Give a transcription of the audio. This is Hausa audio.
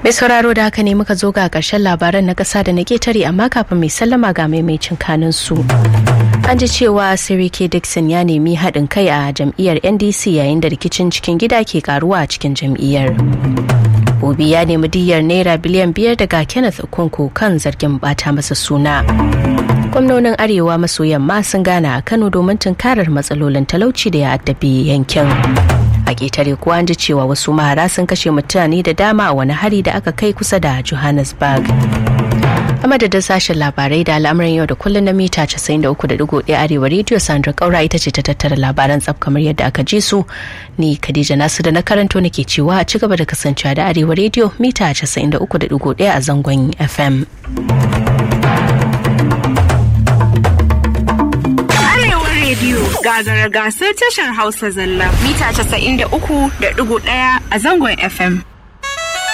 Mai sauraro da haka ne muka zo ga ƙarshen labaran na ƙasa da na ketare amma kafin mai sallama ga maimacin kanin su. An ji cewa Sirike Dixon ya nemi haɗin kai a jam'iyyar NDC yayin da rikicin cikin gida ke karuwa a cikin jam'iyyar. Obi ya nemi diyyar naira biliyan biyar daga Kenneth Okonkwo kan zargin bata masa suna. Gwamnonin Arewa maso yamma sun gana a Kano domin tunkarar matsalolin talauci da ya addabi yankin. a ƙetare kuwa an ji cewa wasu mahara sun kashe mutane da dama a wani hari da aka kai kusa da johannesburg a madadin sashen labarai da al'amuran yau da kullum na mita 93.1 arewa rediyo sandra kaura ita ce ta tattara labaran tsaf kamar yadda aka ji su ni khadija nasu da na karanto nake cewa a ci gaba da kasancewa da arewa rediyo mita 93.1 a zangon fm rediyo gagara gasar tashar Hausa zalla mita 93.1 a zangon FM.